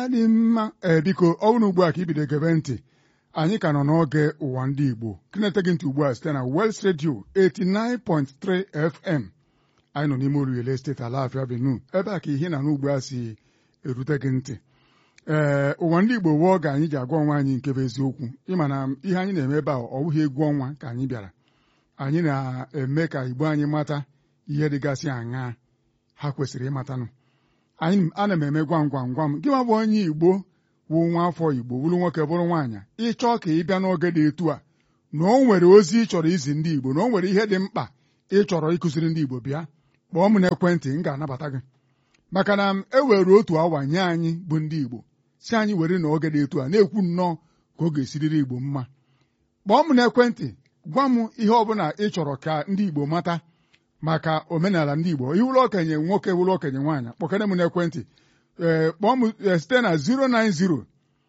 dị mma ee biko ọ bụrụ ugbu a ka ibido gebe ntị anyị ka nọ n'oge ụwa ndị Igbo kịnete gị ntị ugbu a site na Wels Radio 89.3 FM anyị nọ n'ime Oruele steeti Alafia Benue ebe a ka ihe na n'ugbu a si erute gị ntị ee ụwa ndị Igbo wee oge anyị ji agwa ọnwa anyị nke bụ eziokwu ịma na ihe anyị na-eme ebe a ọ bụghị egwu ọnwa ka anyị bịara anyị na-eme ka Igbo anyị mata ihe dịgasị aṅaa ha kwesịrị ịmatanụ anyị ana m eme gwam gwam gwam gị nwa bụ onye Igbo wụ nwa afọ Igbo bụrụ nwoke bụrụ nwaanyị ịchọọ ka ị bịa n'oge dị etu a na o nwere ozi ị chọrọ izi ndị Igbo na o nwere ihe dị mkpa ị chọrọ ịkụziri ndị Igbo bịa kpọọ m n'ekwentị m ga-anabata gị maka na e were otu awa nye anyị bụ ndị Igbo si anyị were na oge dị etu a na-ekwu nnọọ ka ọ ga-esiriri Igbo mma kpọọ m n'ekwentị gwa m ihe ọbụla ị chọrọ ka ndị Igbo mata maka omenala ndị Igbo iwụlụ okenye nwoke wụlụ okenye nwaanyị kpọkere m n'ekwentị ee kpọọ m site na 090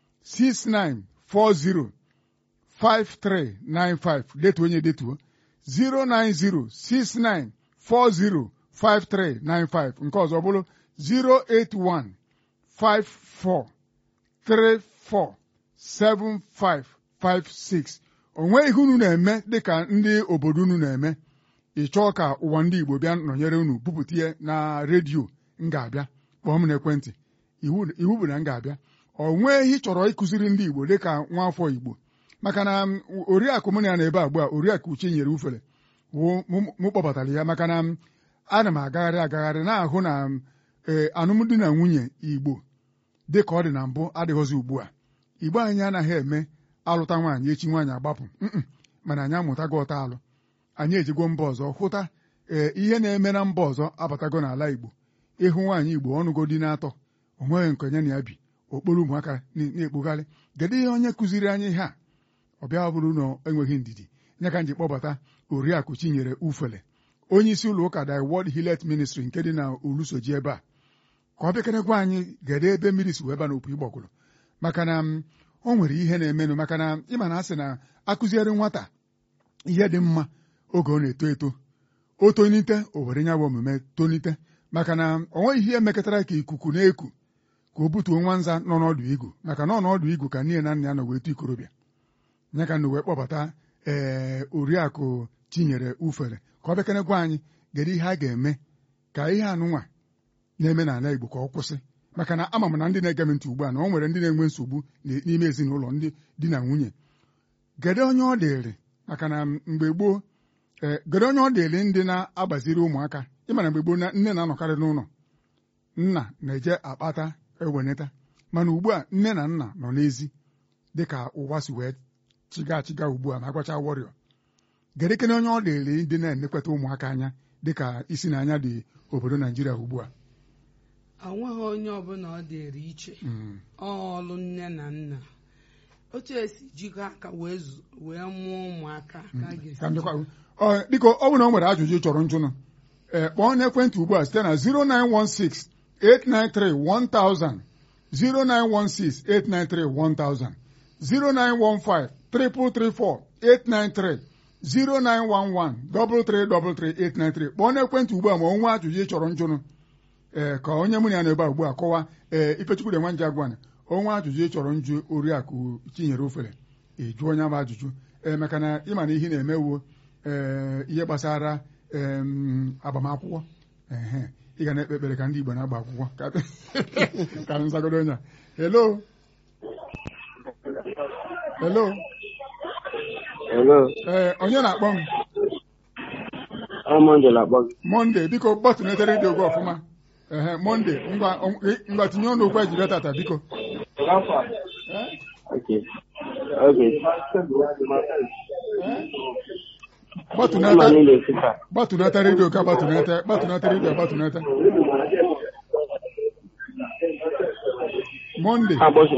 6940 5395 detuo onye detuo 090 6940 5395 nke ọzọ bụrụ 081 54 34 7556 o nweghị ihe unu na-eme dịka ndị obodo unu na-eme ị chọọ ka ụwa ndị Igbo bịa nọnyere unu bupụta ihe na redio m ga-abịa kpọọ m n'ekwentị iwu bụ na m ga-abịa ọ nwee ihe ị chọrọ ịkụziri ndị Igbo dịka nwa afọ Igbo maka na oriakụ m na ebe agba oriakụ uche nyere ufere mụ kpọbatara ya maka na ana m agagharị agagharị na-ahụ na ee alụmdi na nwunye Igbo dị ka ọ dị na mbụ adịghịzi ugbu a Igbo anyị anaghị eme alụta nwaanyị echi nwaanyị agbapụ mana anyị amụtago ọta alụ anyị ejigwo mba ọzọ hụta ee ihe na-eme na mba ọzọ abatago n'ala Igbo ịhụ nwaanyị Igbo ọnụgo dị na-atọ o nweghị nke onye na ya bi okporo ụmụaka na-ekpogharị kedu ihe onye kụziri anyị ihe a ọ bịa bụrụ na enweghị ndidi nye ka nji kpọbata oriakụ Chinyere Ufele onye isi ụlọ ụka The World Hillet Ministry nke dị na Olusoji ebe a ka ọ bịakere gwa anyị gede ebe mmiri si wee ba n'opi ịgbọgụrụ maka na o nwere ihe na-emenụ maka na ịma na asị na akụziere nwata ihe dị mma oge ọ na-eto eto o tonite o were nya bụ omume tonite maka na o nweghị ihe mekọtara ka ikuku na-eku ka o butuo nwa nza nọ n'ọdụ igu maka na ọ n'ọdụ igu ka nne na nna ya nọ wee tu ikorobịa nya ka na wee kpọbata ee oriakụ Chinyere Ufere ka ọ bịakere gwa anyị gere ihe a ga-eme ka ihe anụnwa na-eme n'ala Igbo ka ọ kwụsị maka na ama m na ndị na-ege m ntị ugbu a na o nwere ndị na-enwe nsogbu n'ime ezinụlọ ndị di na nwunye gede onye ọ dịrị maka na mgbe gboo ee gede onye ọ dịrị ndị na-agbaziri ụmụaka ịmana mgbe gboo nne na-anọkarị n'ụlọ nna na-eje akpata eweneta mana ugbu a nne na nna nọ n'ezi dịka ụwa si wee chiga chiga ugbu a ma agwacha wọrịọ gedekene onye ọ dịrị ndị na-enekwata ụmụaka anya dịka isi na anya dị obodo Naijiria ugbu a onweghị onye ọbụla ọ dịrị iche ọlụ nne na nna otu esi jikọ aka wee mụọ ụmụaka biko ọ bụrụ na o nwere ajụjụ chọrọ njụnụ ee kpọọ n'ekwentị ugbu a site na 0916 893 1000 0916 893 1000 0915 334 893 0911 333 893 kpọọ n'ekwentị ugbu a ma onwe ajụjụ ị chọrọ njụnụ ee ka onye mụ na ya nọ ebe a ugbu a kọwa ee Ifechukwu dị nwa nje agwana onwe ajụjụ ị chọrọ njụ oriakụ Chinyere Ufere ịjụ onye bụ ajụjụ ee maka na ịma na ihe na-emewo ee ihe gbasara agbamakwụkwọ ee ị ga na-ekpe ekpere ka ndị Igbo na-agba akwụkwọ ka nzagodo onye a hello hello ee onye na-akpọ m Monde biko gbatụnete redio gị ọfụma ehe monde ngwa tinye ọnụ okwu ejire tata biko gbatụnata redio ka gbatụnata gbatụnata redio gbatụnata monde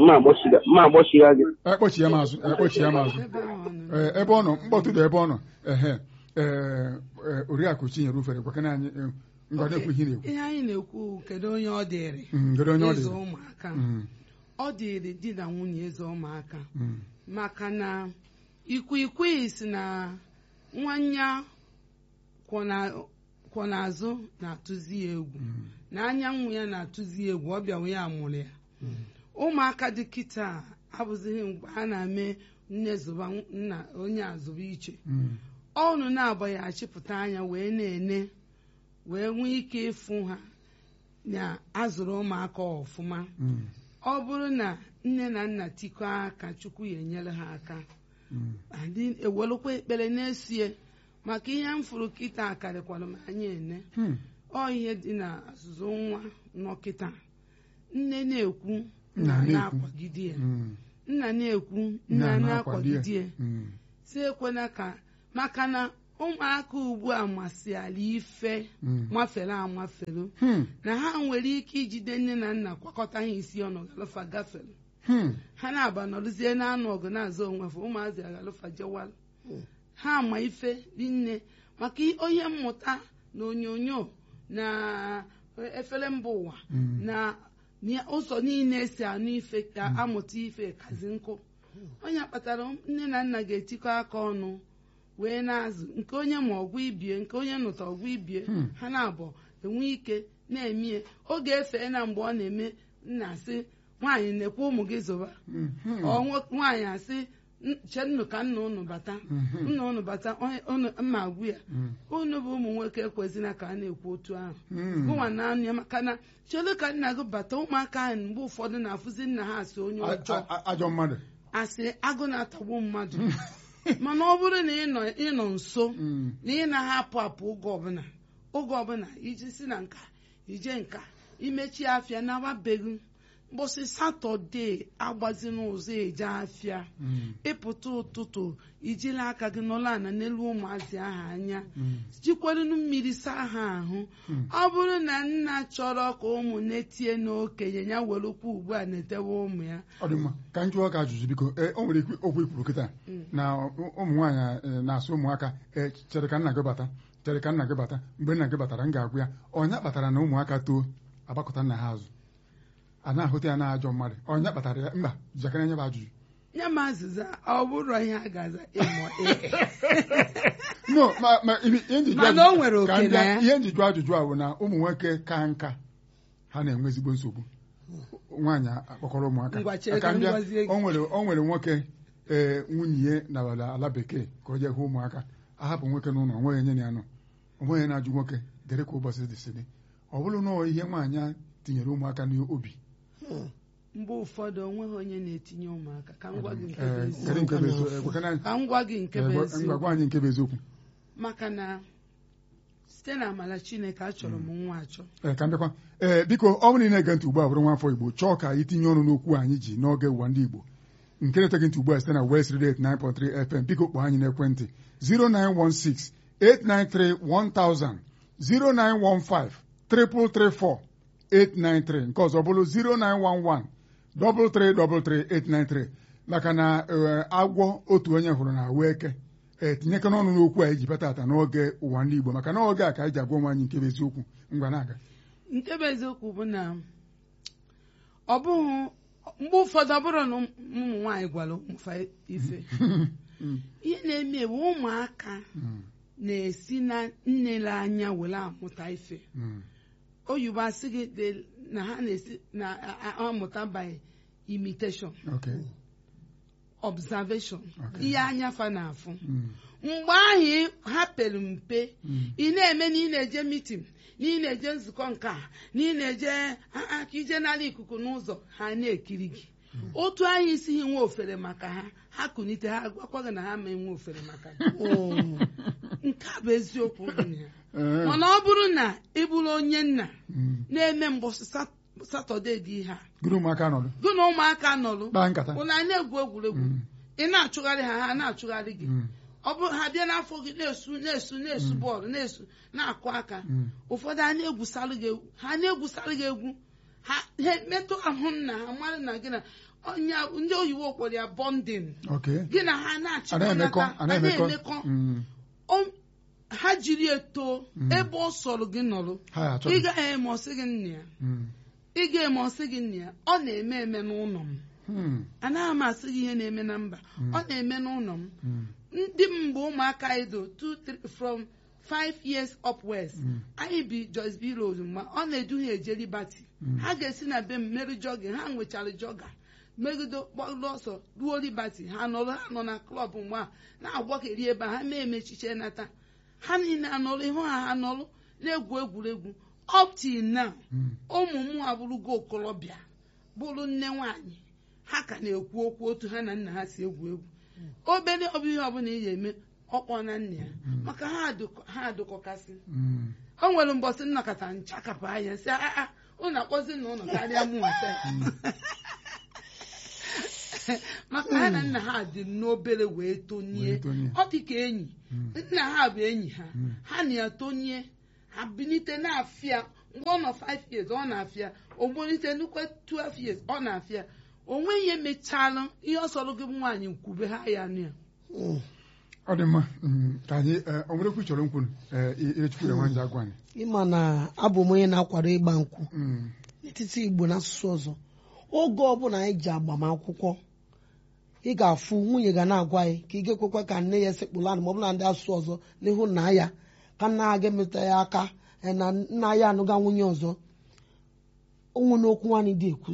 ekpọchi ya mazụ ekpọchi ya mazụ ebe ọ nọ mkpọtụ dị ebe ọ nọ ehe oriakụ Chinyere Ufere gwakena anyị ngwadekwu ihe na-ekwu ihe anyị na-ekwu kedu onye ọ dịrị kedu onye ọ ịzụ dịrị ụmụaka ọ dịrị di na nwunye ịzụ ụmụaka maka na ikwikwii si na nwanya kwọ n'azụ na-atụzi ya egwu na anyanwụ ya na-atụzi ya egwu ọ bịawa ya mụrụ ya ụmụaka dị kịta abụzighị mgbe a na-eme nne zụba nna onye azụba iche Mm. ọnụ na-agba ya achịpụta anya wee na-ene wee nwee ike ịfụ ha na azụrụ ụmụaka ọfụma Mm. ọ bụrụ na nne na nna tikọọ aka chukwu ya enyere ha aka Mm. adị ewelụkwa ekpere na-esie maka ihe m fụrụ kịta karịkwara m anya ene Hmm. ọ ihe dị na azụzụ nwa nọ kịta nne na-ekwu Nna nna na-ekwu. na-akwagide ya Mm. nna na-ekwu Nna nna na-akwado ya. na-akwagide ya Mm. si ekwena ka maka na ụmụaka ugbu a masịala ife Mm. mafere amafere Hmm. na ha nwere ike ijide nne na nna kwakọta ha isi ọnụ galofa gafere Hmm. ha na-aba nọrụzie na-anụ ọgụ na-azụ onwe fa ụmụazị agalofa jewala ha ma ife rinne maka i- onye mmụta na onyonyo na efere mba ụwa Mm. na na ụzọ niile esi anụ ife ka amụta ife kazi nkụ onye kpatara nne na nna ga-etikọ aka ọnụ wee na-azụ nke onye ma ọgwụ ibie nke onye nụta ọgwụ ibie Hmm. ha na-abụ enwe ike na-emie oge efee na mgbe ọ na-eme nna asị nwaanyị na-ekwe ụmụ gị zụba Mm. Hmm. ọ nwo- nwaanyị asị "N- chennụ ka nna unu bata Mhm. nna unu bata onye- unu mma agwụ ya Mm. unu bụ ụmụ nwoke ekwezina ka a na-ekwu otu ahụ Mm. gụnwa na anụ ya maka na chere ka nna gị bata ụmụaka ahụ mgbe ụfọdụ na-afụzi nna ha asị onye A- ọjọọ a- a- ajọ mmadụ asị agụ na-atagbu mmadụ mana ọ bụrụ na ị nọ- ị nọ nso Mm. na ị na-ahapụ apụ oge ọbụla oge ọbụla iji si na nka ije nka imechi afịa nawabeghị mbọsị satọde agbazi n'ụzọ eje afịa Mm. ịpụta ụtụtụ ijiri aka gị nọrọ ana n'elu ụmụazị ahụ anya Mm. jikwarunu mmiri saa ha ahụ ọ bụrụ na nna chọrọ ka ụmụ na-etie n'okenye ya werekwa ugbu a na-etewe ụmụ ya ọ dị mma ka m jụọ ka ajụjụ biko ee o nwere ikwu- okwu ikwuru kịta na ụ- ụmụ nwaanyị eh, na-asụ ụmụaka ee chere ka nna gị bata chere ka nna gị bata mgbe nna gị batara m ga-agwụ ya ọnya kpatara na ụmụaka too agbakọta nna ha azụ a na-ahụta ya na ajọ mmadụ ọnya kpatara ya mba jakara nye bụ ajụjụ nye m azịza ọ bụrụ ihe a ga-aza ịmụ ee no ma ma ihe ihe nji jụọ Mana ajụjụ- o nwere oke ka m bịa- na ya. ihe nji jụọ ajụjụ a bụ na ụmụ nwoke ka nka ha na-enwe ezigbo nsogbu nwaanyị akpọkọrọ ụmụaka Ngwa chere Ka ka m m bịa, gwazie gị. o nwere o nwere nwoke ee nwunye ya na ala ala bekee ka o jee hụ ụmụaka ahapụ nwoke n'ụlọ onweghị onye na-anọ onweghị na-ajụ nwoke dere ka ụbọchị dị si dị ọ bụrụ na ọ ihe nwaanyị a tinyere ụmụaka n'obi mgbe ụfọdụ onweghị onye na-etinye ụmụaka ka m gwa gị nke bụ ee eziokwu. kedu nke bụ eziokwu? Eh, gwakana- ka m gwa gị nke bụ eh, gwa- eziokwu ngwagwa anyị nke bụ eziokwu maka na site na amala chineke achọrọ m nwa achọ ee ka m bịakwa ee biko ọ bụrụ na ị na-ege ntị ugbu a bụrụ nwafọ igbo chọọ ka anyị tinye ọnụ n'okwu anyị ji n'oge ụwa ndị igbo nke na-eteghị ntị ugbu a site na West Radio 89.3 FM biko kpọọ anyị n'ekwentị 0916 893 1000 0915 334 893 nke ọzọ bụrụ 0911 333 maka na ee, agwọ otu onye hụrụ na ahụ eke ee tinyeke n'ọnụ n'okwu a iji bata ata n'oge ụwa ndị igbo maka na oge a ka anyị ji agwa onwe anyị nke bụ eziokwu ngwa na-aga nke bụ eziokwu bụ na ọ bụghị mgbe ụfọdụ ọ bụrụ na ụmụ nwaanyị gwara ụmụfa ife ihe na-eme bụ ụmụaka Mm, na-esi na nnele anya were amụta ife mm, oyibo asị gị de- na ha na-esi na a- a- amụta by imitation okay. observation Okay. ihe anya fa na-afụ Mm, mgbe ahụ ha pere mpe mm, ị na-eme na ị na-eje mitin na ị na-eje nzukọ nke a na ị na-eje a- a- ka ije n'ala ikuku n'ụzọ ha na-ekiri gị otu anyị isi nwe ofere maka ha ha kunite ha gwakwa gị na ha ma enwe ofere maka gị nke a bụ eziokwu dị na ya eh, mana ọ bụrụ na ị bụrụ onye nna mm. na-eme mbọsị Sat- satọde dị ihe a gụrụ ụmụaka nọdụ gụ na ụmụaka nọrụ kpaa nkata ụna na-egwu egwuregwu Mm, ị na-achụgharị ha ha na-achụgharị gị mm, ọ bụrụ ha bịa n'afọ gị na-esu na-esu na-esu bọọlụ na-esu na-akụ aka mm. ụfọdụ a na-egwusalụ gị egwu ha na-egwusalụ gị egwu ha ha metụ ahụ nna ha mara na gị na onye ndị oyibo kpọrọ ya bọndin okay. gị na ha a na-emekọ na-achịkọnata a a na-emekọ na-emekọ Mm, O- ha jiri eto Mm. ebe ọ sọrọ gị nọrọ ha ị achọghị gaghị eme ọsị gị nna ya Mm, ị ga-eme ọsị gị nna ya ọ na-eme eme n'ụlọ m mm, anaghị m asị gị ihe na-eme na mba ọ na-eme n'ụlọ m mm, ndị m mgbe ụmụaka anyị do two three from five years upwards Mm. anyị bi Jos B Road mgbe ọ na-edu ha eje Liberty ha ga-esi na be m meri jọgin ha nwechara jọga megide gbado ọsọ ruo libati ha nọrọ ha nọ na klọb mgbe a na-agbakeri ebe a ha mee emechiche nata ha niile anọrọ ihu ha ha nọrọ na-egwu egwuregwu up till now Mm. ụmụ m abụrụgo okorobịa bụrụ nne nwanyị ha ka na-ekwu okwu otu ha na nna ha si egwu egwu obere ọbụ ihe ọbụla ị ga-eme ọkpọ na nna ya maka ha adụkọ- ha adụkọkasị Mm. o nwere mbọsị nnọkọta nchakapụ anya sị aa ụnụ akpọzi na ụlọ karịa mụ nwata maka ha na nna ha dị n'obere wee tonie Wee tonie. ọ dị ka enyi Mm. nna ha bụ enyi ha Mm. ha na ya tonie ha bilite na-afịa mgbe ọ nọ 5 years ọ na-afịa o gbolite nnukwu 12 years ọ na-afịa o nweghị emechala ihe ọ sọrọ gị bụ nwaanyị kwube ha ya nụ ya Mm. ọ dị mma mm, ka anyị eh, o nwere okwu ị chọrọ nkwunu echukwure nwanje agwa anyị ịma na abụ m onye na-akwado ịgba nkwụ Mm. n'etiti igbo na asụsụ ọzọ oge ọbụla anyị ji agbamakwụkwọ ị ga-afụ nwunye ga na-agwa anyị ka ị ga-ekwekwa ka nne ya esekpụla anụ ma ọ bụla ndị asụsụ ọzọ n'ihu nna ya ka nna ya ga-emeta ya aka eh, na nna ya anụga nwunye ọzọ onwe n'okwu nwaanyị dị ekwu